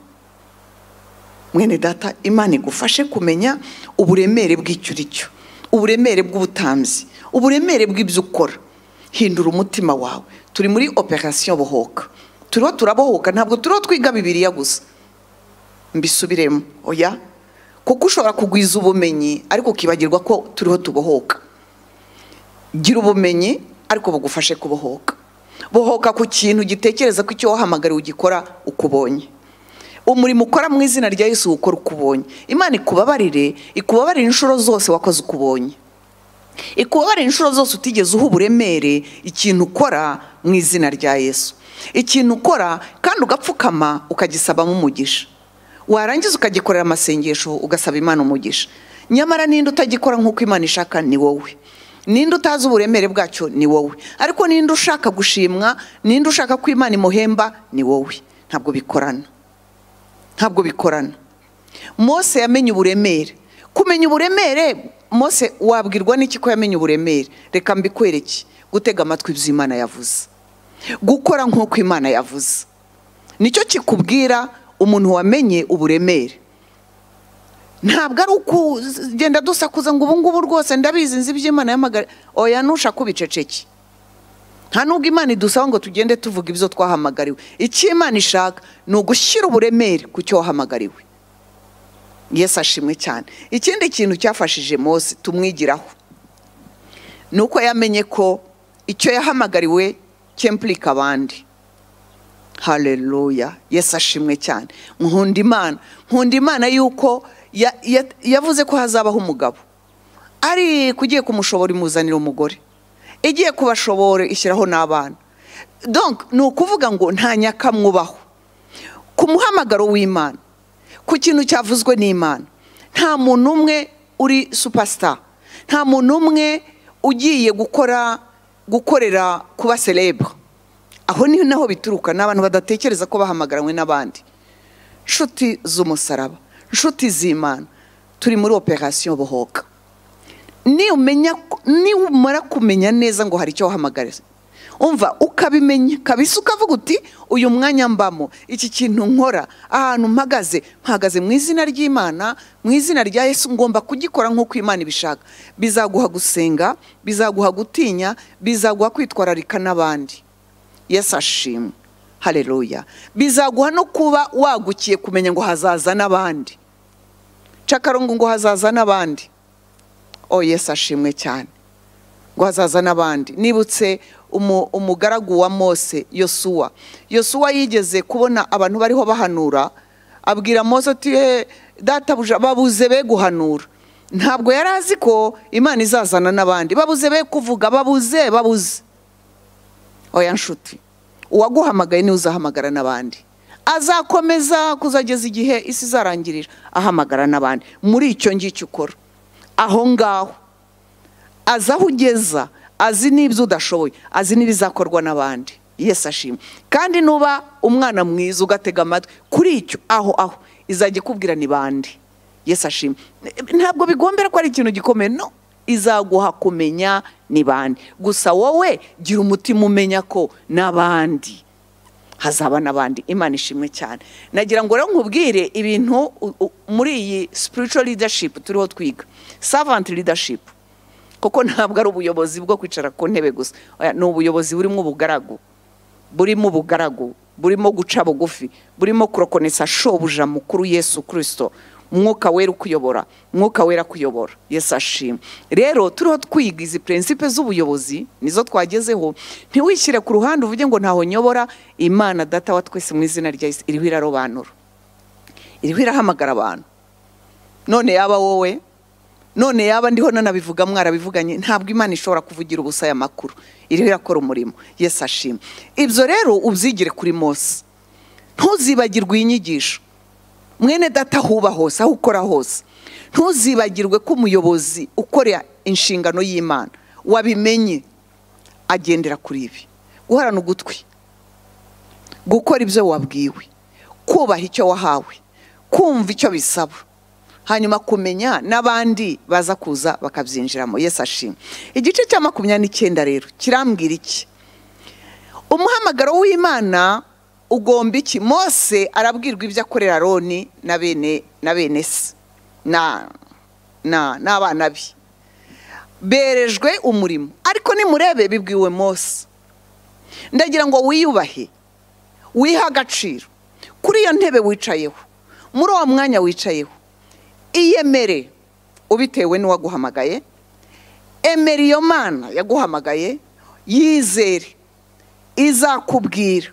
mwene data imana igufashe kumenya uburemere bw'icyo uri cyo uburemere bw'ubutambyi uburemere bw'ibyo ukora hindura umutima wawe turi muri operasiyo bohoka turiho turabohoka ntabwo turiho twiga bibiriya gusa mbisubiremo oya kuko ushobora kugwiza ubumenyi ariko ukibagirwa ko turiho tubohoka gira ubumenyi ariko bugufashe kubohoka bohoka ku kintu gitekereza ko icyo wahamagariwe ugikora ukubonye umurimo ukora mu izina rya yesu ukora uko ubonye imana ikubabarire ikubabarire inshuro zose wakoze uko ubonye ikubabarire inshuro zose utigeze uha uburemere ikintu ukora mu izina rya yesu ikintu ukora kandi ugapfukama ukagisabamo umugisha warangiza ukagikorera amasengesho ugasaba imana umugisha nyamara ninde utagikora nk'uko imana ishaka ni wowe ninde utazi uburemere bwacyo ni wowe ariko ninde ushaka gushimwa ninde ushaka ko imana imuhemba ni wowe ntabwo bikorana ntabwo bikorana mose yamenye uburemere kumenya uburemere mose wabwirwa n'iki ko yamenye uburemere reka mbikwereke gutega amatwi ibyo imana yavuze gukora nk'uko imana yavuze nicyo kikubwira umuntu wamenye uburemere ntabwo ari ukugenda dusakuza ngo ubu ngubu rwose ndabizi nzi iby'imana yamagara oya ntusha kubiceceke nta nubwo imana idusaba ngo tugende tuvuga ibyo twahamagariwe icyo imana ishaka ni ugushyira uburemere ku cyo wahamagariwe yesu ashimwe cyane ikindi kintu cyafashije mose tumwigiraho ni uko yamenye ko icyo yahamagariwe cyempurika abandi haleluya yesu ashimwe cyane nkunda imana nkunda imana yuko ya- ya- yavuze ko hazabaho umugabo ari kugiye kumushobora imuzanira umugore igiye kubashobora ishyiraho n'abana donc ni ukuvuga ngo nta nyakamwubaho ku muhamagaro w'imana ku kintu cyavuzwe n'imana nta muntu umwe uri supasita nta muntu umwe ugiye gukora gukorera kuba serebure aho ni naho bituruka ni abantu badatekereza ko bahamagaranwe n'abandi nshuti z'umusaraba nshuti z'imana turi muri operasiyo bohoka niyo umenya niba umara kumenya neza ngo hari icyo wahamagariza umva ukabimenya kabisa ukavuga uti uyu mwanya mbamo iki kintu nkora ahantu mpagaze mpagaze mu izina ry'imana mu izina rya yesu ngomba kugikora nk'uko imana ibishaka bizaguha gusenga bizaguha gutinya bizaguha kwitwararika n'abandi yesu ashimwe hareruya bizaguha no kuba wagukiye kumenya ngo hazaza n'abandi cakarungu ngo hazaza n'abandi oh yesu ashimwe cyane ngo hazaza n'abandi nibutse umu- umugaragu wa mose yosuwa yosuwa yigeze kubona abantu bariho bahanura abwira mose ati "Eh, databuja babuze be guhanura ntabwo yari azi ko imana izazana n'abandi babuze be kuvuga babuze babuze oya nshuti uwaguhamagaye niwe uzahamagara n'abandi azakomeza kuzageza igihe isi izarangirira ahamagara n'abandi muri icyo ngicyo ukora aho ngaho azi aho ugeza azi n'ibyo udashoboye azi n'ibizakorwa n'abandi yesi ashimwe kandi nuba umwana mwiza ugatega amatwi kuri icyo aho aho izajya ikubwira ni bande yesi ashimwe ntabwo bigombera ko ari ikintu gikomeye no izaguha kumenya ni bande gusa wowe gira umutima umenya ko n'abandi hazaba n'abandi imana ishimwe cyane nagira ngo rero nkubwire ibintu u- u- muri iyi spiritual leadership turiho twiga servant leadership kuko ntabwo ari ubuyobozi bwo kwicara ku ntebe gusa Oya, ni ubuyobozi burimo ubugaragu burimo ubugaragu burimo guca bugufi burimo kurokonesa shobuja mukuru yesu kirisito umwuka wera ukuyobora umwuka wera kuyobora yesu ashima rero turiho twiga izi prinsipe z'ubuyobozi nizo twagezeho ntiwishyire ku ruhande uvuge ngo ntaho nyobora imana data wa twese mu izina rya yesu iriho irarobanura iriho irahamagara abantu none yaba wowe none yaba ndiho nanabivuga mwarabivuganye ntabwo imana ishobora kuvugira ubusa aya makuru iriho irakora umurimo yesu ashima ibyo rero ubyigire kuri mose ntuzibagirwe iyi nyigisho mwene data aho uba hose aho ukora hose ntuzibagirwe ko umuyobozi ukorera inshingano y'imana wabimenye agendera kuri ibi guhorana ugutwi gukora ibyo wabwiwe kubaha icyo wahawe kumva icyo bisaba hanyuma kumenya n'abandi baza kuza bakabyinjiramo yesu ashimwe igice cya makumyabiri n'icyenda rero kirambwira iki umuhamagaro w'imana ugomba iki mose arabwirwa ibyo akorera aroni na bene na bene se na na n'abana be berejwe umurimo ariko nimurebe bibwiwe mose ndagira ngo wiyubahe wihe agaciro kuri iyo ntebe wicayeho muri uwo mwanya wicayeho iyemere ubitewe n'uwaguhamagaye emera iyo mana yaguhamagaye yizere izakubwira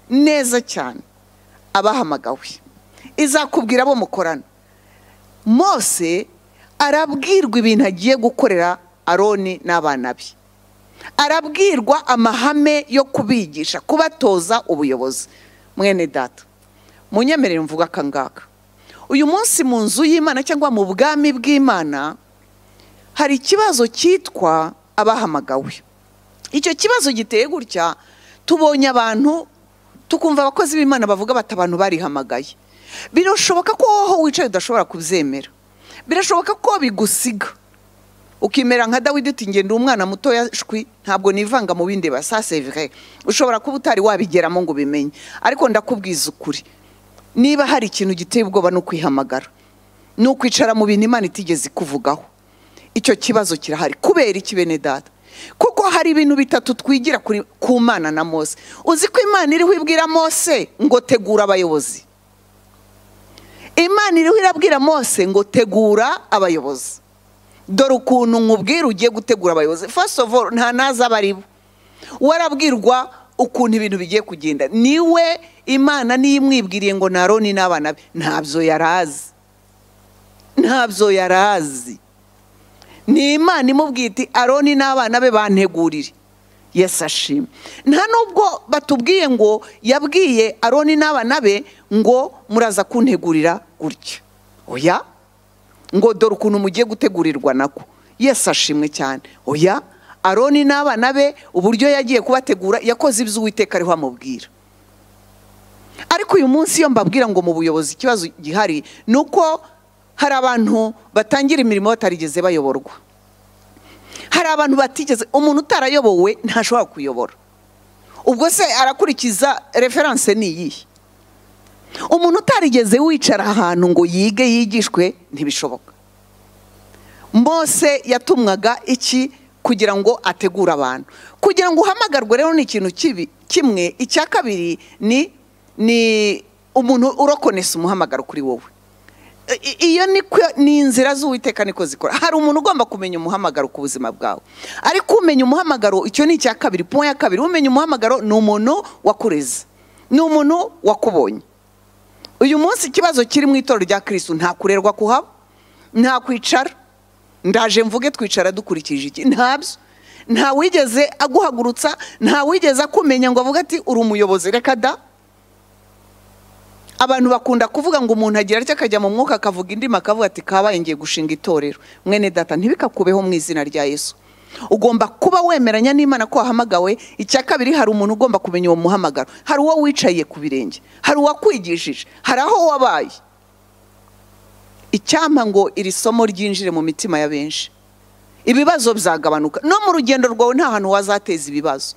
neza cyane abahamagawe izakubwira abo mukorana mose arabwirwa ibintu agiye gukorera aroni n'abana be arabwirwa amahame yo kubigisha kubatoza ubuyobozi mwene data munyemerere mvuga akangaka uyu munsi mu nzu y'imana cyangwa mu bwami bw'imana hari ikibazo cyitwa abahamagawe icyo kibazo giteye gutya tubonye abantu tukumva abakozi b'imana bavuga bati abantu barihamagaye birashoboka ko wowe aho wicaye udashobora kubyemera birashoboka ko bigusiga ukimera nka dawidi uti ngenda umwana mutoya shwi ntabwo nivanga mu bindi basasevire ushobora kuba utari wabigeramo ngo ubimenye ariko ndakubwiza ukuri niba hari ikintu giteye ubwoba ni ukwihamagara ni ukwicara mu bintu imana itigeze ikuvugaho icyo kibazo kirahari kubera iki bene data kuko hari ibintu bitatu twigira kuri- ku mana na mose uzi ko imana iriho ibwira mose ngo tegura abayobozi imana iriho irabwira mose ngo tegura abayobozi dore ukuntu nkubwira ugiye gutegura abayobozi first of all nta naza aba ari bo warabwirwa ukuntu ibintu bigiye kugenda niwe imana niyo imwibwiriye ngo ni aroni n'abana be ntabyo yari azi ntabyo yari azi ni imana imubwiye iti aroni n'abana be bantegurire yesu ashimwe nta nubwo batubwiye ngo yabwiye aroni n'abana be ngo muraza kuntegurira gutya oya ngo dore ukuntu mugiye gutegurirwa nako yesu ashimwe cyane oya aroni n'abana be uburyo yagiye kubategura yakoze ibyo uwiteka ariho amubwira ariko uyu munsi iyo mbabwira ngo mu buyobozi ikibazo gihari ni uko hari abantu batangira imirimo batarigeze bayoborwa hari abantu batigeze umuntu utarayobowe ntashobora kuyobora ubwo se arakurikiza referanse ni iyihe umuntu utarigeze wicara ahantu ngo yige yigishwe ntibishoboka mose yatumwaga iki kugira ngo ategure abantu kugira ngo uhamagarwe rero ni ikintu kibi kimwe icya kabiri ni ni umuntu urokonesa umuhamagaro kuri wowe I- i- iyo ni kwe- ni inzira z'uwiteka niko zikora hari umuntu ugomba kumenya umuhamagaro ku buzima bwawe ariko umenya umuhamagaro icyo ni icya kabiri puwa ya kabiri umenya umuhamagaro ni umuntu wakureze ni umuntu wakubonye uyu munsi ikibazo kiri mu itorero rya kirisitu nta kurerwa kuhaba nta kwicara ndaje mvuge twicara dukurikije iki ntabyo nta wigeze aguhagurutsa nta wigeze akumenya ngo avuge ati uri umuyobozi reka da abantu bakunda kuvuga ngo umuntu agira atya akajya mu mwuka akavuga indimi akavuga ati kabaye ngiye gushinga itorero mwene data ntibikakubeho mu izina rya yesu ugomba kuba wemeranya n'imana ko wahamagawe icya kabiri hari umuntu ugomba kumenya uwo muhamagaro hari uwo wicaye ku birenge hari uwakwigishije hari aho wabaye icyampa ngo iri somo ryinjire mu mitima ya benshi ibibazo bizagabanuka no mu rugendo rwawe nta hantu wazateza ibibazo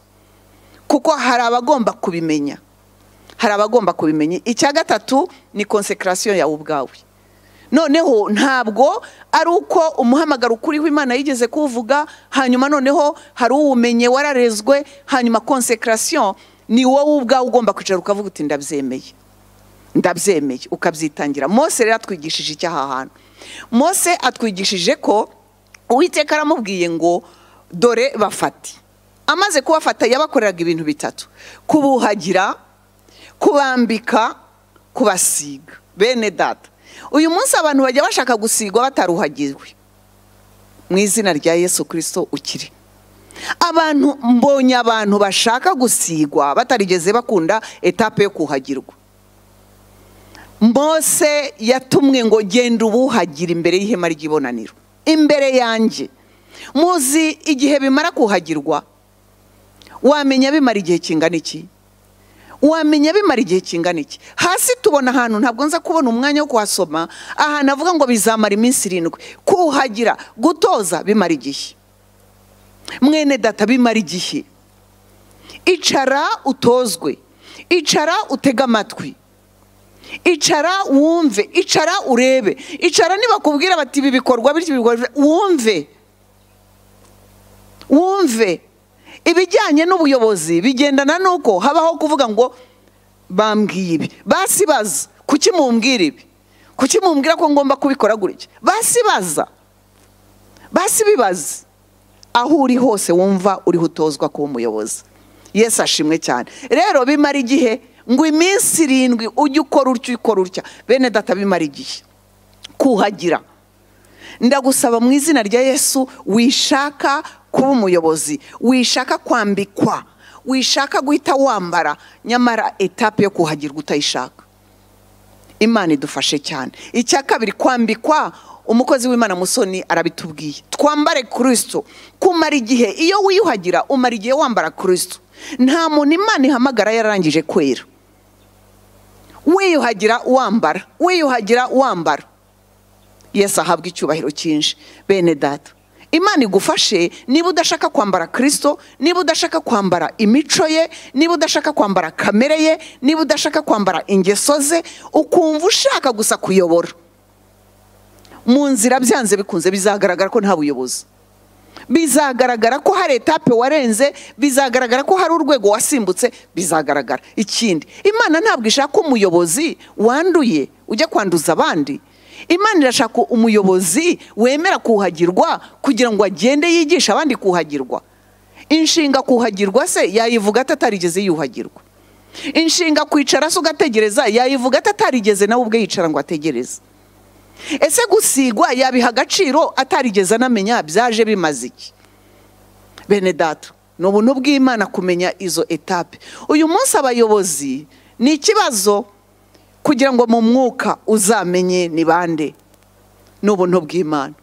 kuko hari abagomba kubimenya hari abagomba kubimenya icya gatatu ni konsekarasiyo yawe ubwawe noneho ntabwo ari uko umuhamagaro ukuriho imana yigeze kuwuvuga hanyuma noneho hari uwumenye wararezwe hanyuma konsekarasiyo ni wowe ubwawe ugomba kwicara ukavuga uti ndabyemeye ndabyemeye ukabyitangira mose rero atwigishije icyaha hantu mose atwigishije ko uwiteka aramubwiye ngo dore bafate amaze kubafata yabakoreraga ibintu bitatu kubuhagira kubambika kubasiga bene data uyu munsi abantu bajya bashaka gusigwa bataruhagirwe mu izina rya yesu kirisito ukiri abantu mbonye abantu bashaka gusigwa batarigeze bakunda etape yo kuhagirwa mose yatumwe ngo genda ubuhagira imbere y'ihema ry'ibonaniro imbere yanjye muzi igihe bimara kuhagirwa wamenya bimara igihe kingana iki wamenya bimara igihe kingana iki hasi tubona ahantu ntabwo nza kubona umwanya wo kuhasoma ahantu avuga ngo bizamara iminsi irindwi kuhagira gutoza bimara igihe mwene data bimara igihe icara utozwe icara utege amatwi icara wumve icara urebe icara nibakubwira bati ibi bikorwa bityo ibi bikorwa bityo", wumve wumve ibijyanye n'ubuyobozi bigendana n'uko habaho kuvuga ngo bambwiye ibi basibaza kuki mumbwira ibi kuki mumbwira ko ngomba kubikora gutya basibaza basibibaze aho uri hose wumva uriho utozwa kuba umuyobozi yesu ashimwe cyane rero bimara igihe ngo iminsi irindwi ujye ukora utya ukora utya bene data bimara igihe kuhagira ndagusaba mu izina rya yesu wishaka kuba umuyobozi wishaka kwambikwa wishaka guhita wambara nyamara etape yo kuhagirwa utayishaka imana idufashe cyane icya kabiri kwambikwa umukozi w'imana musoni arabitubwiye twambare kirisito kumara igihe iyo wiyuhagira umara igihe wambara kirisito nta muntu imana ihamagara yarangije kwera wiyuhagira wambara wiyuhagira wambara yesu ahabwa icyubahiro cyinshi bene data imana igufashe niba udashaka kwambara kirisito niba udashaka kwambara imico ye niba udashaka kwambara kamere ye niba udashaka kwambara ingeso ze ukumva ushaka gusa kuyobora mu nzira byanze bikunze bizagaragara ko nta buyobozi bizagaragara ko hari etape warenze bizagaragara ko hari urwego wasimbutse bizagaragara ikindi imana ntabwo ishaka umuyobozi wanduye ujya kwanduza abandi imana irashaka umuyobozi wemera kuhagirwa kugira ngo agende yigisha abandi kuhagirwa inshinga kuhagirwa se yayivuga atatarigeze yuhagirwa inshinga kwicara se ugategereza yayivuga atatarigeze nawe ubwe yicara ngo ategereze ese gusigwa yabiha agaciro atarigeze anamenya byaje bimaze iki bene data ni ubuntu bw'imana kumenya izo etape uyu munsi abayobozi ni ikibazo kugira ngo mu mwuka uzamenye ni bande ni ubuntu bw'imana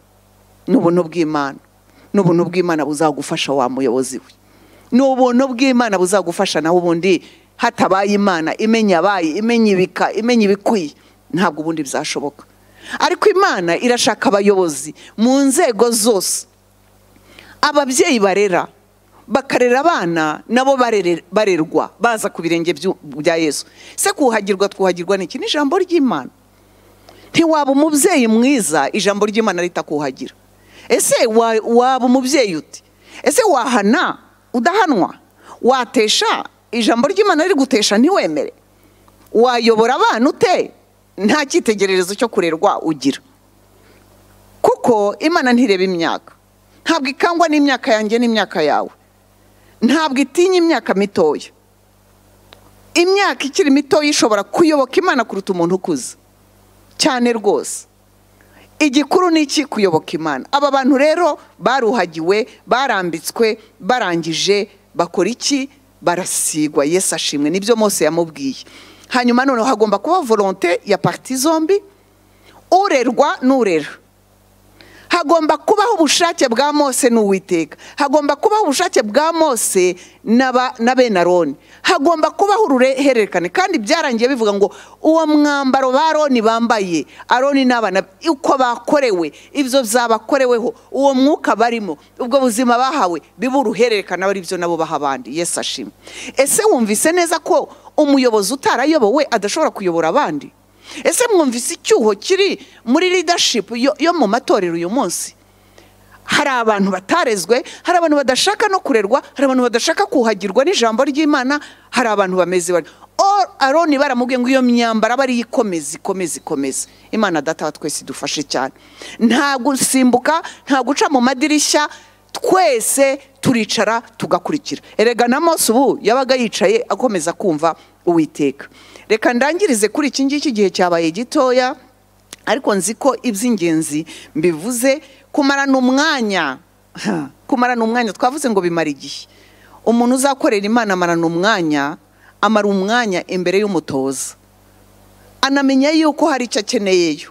ni ubuntu bw'imana ni ubuntu bw'imana buzagufasha wa muyobozi we ni ubuntu bw'imana buzagufasha nawe ubundi hatabaye imana imenya abaye imenya ibika imenya ibikwiye ntabwo ubundi byashoboka ariko imana irashaka abayobozi mu nzego zose ababyeyi barera bakarera abana nabo barere- barerwa baza ku birenge byu- bya yesu se kuhagirwa twuhagirwa ni iki ni ijambo ry'imana ntiwaba umubyeyi mwiza ijambo ry'imana ritakuhagira ese wa- waba umubyeyi uti ese wahana udahanwa watesha ijambo ry'imana rigutesha ntiwemere wayobora abana ute nta cyitegererezo cyo kurerwa ugira kuko imana ntireba imyaka ntabwo ikangwa n'imyaka yanjye n'imyaka yawe ntabwo itinya imyaka mitoya imyaka ikiri mitoya ishobora kuyoboka imana kuruta umuntu ukuze cyane rwose igikuru ni iki kuyoboka imana aba bantu rero baruhagiwe barambitswe barangije bakora iki barasigwa yesu ashimwe nibyo mose yamubwiye hanyuma noneho hagomba kuba volonte ya pariti zombi urerwa n'urera hagomba kubaho ubushake bwa mose n'uwiteka hagomba kubaho ubushake bwa mose n'aba- na bene aroni hagomba kubaho uruhererekane kandi byarangiye bivuga ngo uwo mwambaro ba aroni bambaye aroni n'abana be, uko bakorewe ibyo byabakoreweho uwo mwuka barimo ubwo buzima bahawe bibe uruhererekane ari byo nabo baha abandi yesu ashima ese wumvise neza ko umuyobozi utarayobowe adashobora kuyobora abandi ese mwumvise icyuho kiri muri leadership yo, yo mu matorero uyu munsi hari abantu batarezwe hari abantu badashaka no kurerwa hari abantu badashaka kuhagirwa n'ijambo ry'imana hari abantu bameze bari Or- aroni baramubwiye ngo iyo myambaro aba ariyo ikomeza ikomeza ikomeza imana data wa twese idufashe cyane nta gusimbuka nta guca mu madirishya twese turicara tugakurikira erega na mose ubu yabaga yicaye akomeza kumva uwiteka reka ndangirize kuri iki ngiki igihe cyabaye gitoya ariko nzi ko iby'ingenzi mbivuze kumarana umwanya ha, kumarana umwanya twavuze ngo bimara igihe umuntu uzakorera imana amarana umwanya amara umwanya imbere y'umutoza anamenya yuko hari icyo akeneyeyo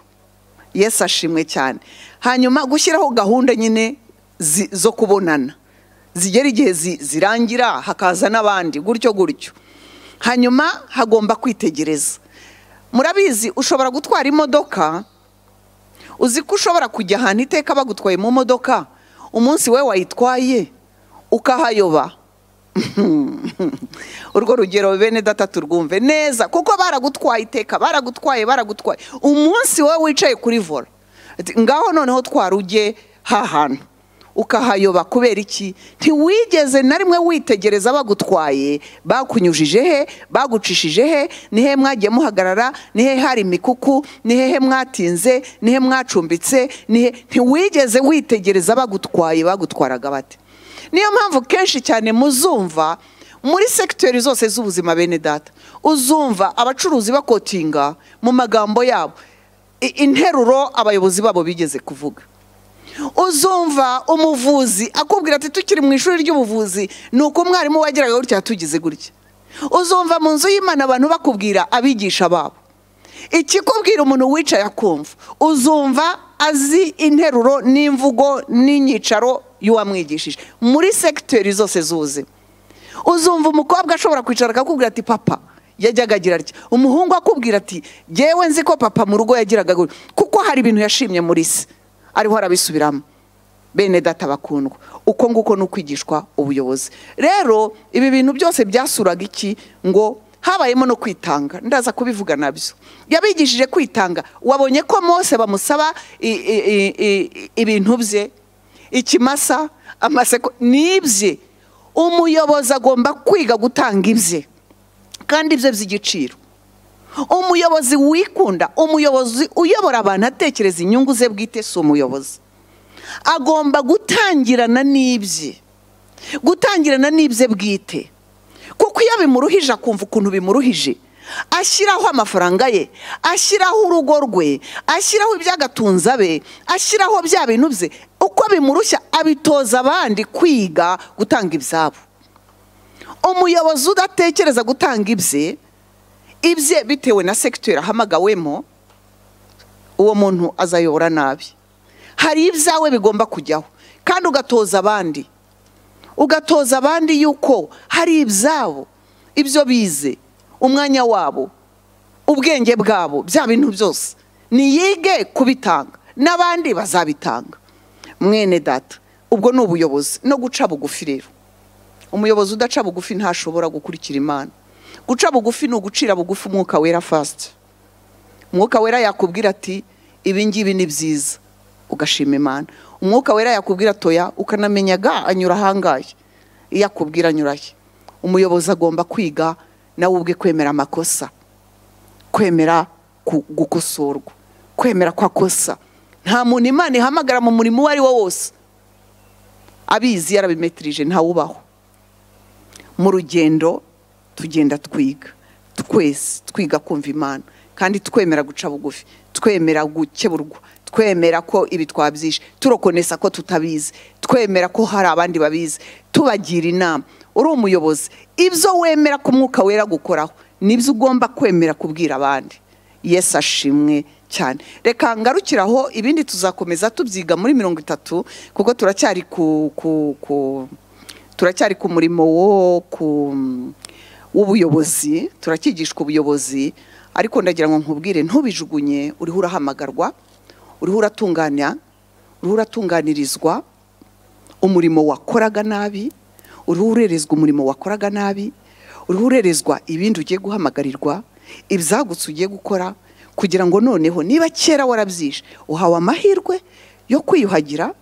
yesu ashimwe cyane hanyuma gushyiraho gahunda nyine zi- zo kubonana zigera igihe zi- zirangira hakaza n'abandi gutyo gutyo hanyuma hagomba kwitegereza murabizi ushobora gutwara imodoka uzi ko ushobora kujya ahantu iteka bagutwaye mu modoka umunsi we wayitwaye ukahayoba urwo rugero bene data turwumve neza kuko baragutwaye iteka baragutwaye baragutwaye umunsi wowe wicaye kuri vora Ati, ngaho noneho twari ujye hahantu ukahayoba kubera iki ntiwigeze na rimwe witegereza bagutwaye bakunyujije he bagucishije he ni he mwagiye muhagarara ni he hari imikuku ni hehe mwatinze ni he mwacumbitse ni he ntiwigeze witegereza bagutwaye bagutwaraga bate niyo mpamvu kenshi cyane muzumva muri segiteri zose z'ubuzima bene data uzumva abacuruzi bakotinga mu magambo yabo i- interuro abayobozi babo bigeze kuvuga uzumva umuvuzi akubwira ati tukiri mu ishuri ry'ubuvuzi ni uko umwarimu wageraga gutya tugize gutya uzumva mu nzu y'imana abantu bakubwira abigisha babo ikikubwira umuntu wicaye akumva uzumva azi interuro n'imvugo n'inyicaro y'uwamwigishije muri segiteri zose z'ubuzima uzumva umukobwa ashobora kwicara akakubwira ati papa yajyaga agira atya umuhungu akubwira ati jyewe nzi ko papa mu rugo yagiraga gutya kuko hari ibintu yashimye muri se ariho arabisubiramo bene data bakundwa uko nguko ni ukwigishwa ubuyobozi rero ibi bintu byose byasuraga iki ngo habayemo no kwitanga ndaza kubivuga nabyo yabigishije kwitanga wabonye ko mose bamusaba i- i- i- i- ibintu bye ikimasa amaseko ni ibye umuyobozi agomba kwiga gutanga ibye kandi ibyo by'igiciro umuyobozi wikunda umuyobozi uyobora abantu atekereza inyungu ze bwite si umuyobozi agomba gutangirana n'ibye gutangirana n'ibye bwite kuko iyo bimuruhije akumva ukuntu bimuruhije ashyiraho amafaranga ye ashyiraho urugo rwe ashyiraho iby'agatunza be ashyiraho bya bintu bye uko bimurushya abitoza abandi kwiga gutanga ibyabo umuyobozi udatekereza gutanga ibye ibye bitewe na segiteri ahamagawemo uwo muntu azayobora nabi hari ibyawe bigomba kujyaho kandi ugatoza abandi ugatoza abandi yuko hari ibyabo ibyo bize umwanya wabo ubwenge bwabo bya bintu byose niyige kubitanga n'abandi bazabitanga mwene data ubwo ni ubuyobozi no guca bugufi rero umuyobozi udaca bugufi ntashobora gukurikira imana guca bugufi ni ugucira bugufi umwuka wera fasiti umwuka wera yakubwira ati ibi ngibi ni byiza ugashima imana umwuka wera yakubwira toya ukanamenya ga anyura ahangaye iyo akubwira anyurahe umuyobozi agomba kwiga nawe ubwe kwemera amakosa kwemera ku- gukosorwa kwemera ko akosa nta muntu imana ihamagara mu murimo uwo ari wo wose abizi yarabimetirije ntawubaho mu rugendo tugenda twiga twese twiga kumva imana kandi twemera guca bugufi twemera gukeburwa twemera ko ibi twabyishe turokonesa ko tutabizi twemera ko hari abandi babizi tubagira inama uri umuyobozi ibyo wemera ko umwuka wera gukoraho nibyo ugomba kwemera kubwira abandi yesu ashimwe cyane reka ngarukiraho ibindi tuzakomeza tubyiga muri mirongo itatu kuko turacyari ku ku ku turacyari ku murimo wo ku w'ubuyobozi turacyigishwa ubuyobozi ariko ndagira ngo nkubwire ntubijugunye uriho urahamagarwa uriho uratunganya uriho uratunganirizwa umurimo wakoraga nabi uriho urerezwa umurimo wakoraga nabi uriho urerezwa ibindi ugiye guhamagarirwa ibyagutse ugiye gukora kugira ngo noneho niba kera warabyishe uhawe amahirwe yo kwiyuhagira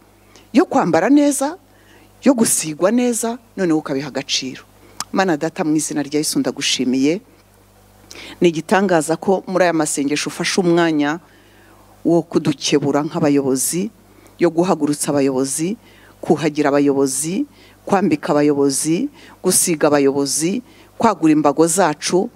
yo kwambara neza yo gusigwa neza noneho ukabiha agaciro mana data mu izina rya Yesu ndagushimiye ni igitangaza ko muri aya masengesho ufashe umwanya wo kudukebura nk'abayobozi yo guhagurutsa abayobozi kuhagira abayobozi kwambika abayobozi gusiga abayobozi kwagura imbago zacu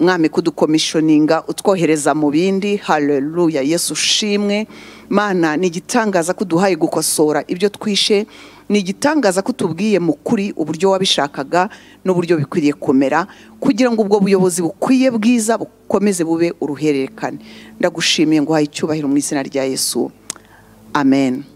mwami kudukomishoninga utwohereza mu bindi haleluya yesu ushimwe mana ni igitangaza ko uduhaye gukosora ibyo twishe ni igitangaza ko utubwiye mu kuri uburyo wabishakaga n'uburyo bikwiriye kumera kugira ngo ubwo buyobozi bukwiye bwiza bukomeze bube uruhererekane ndagushimiye ngo uhaye icyubahiro mu izina rya yesu amen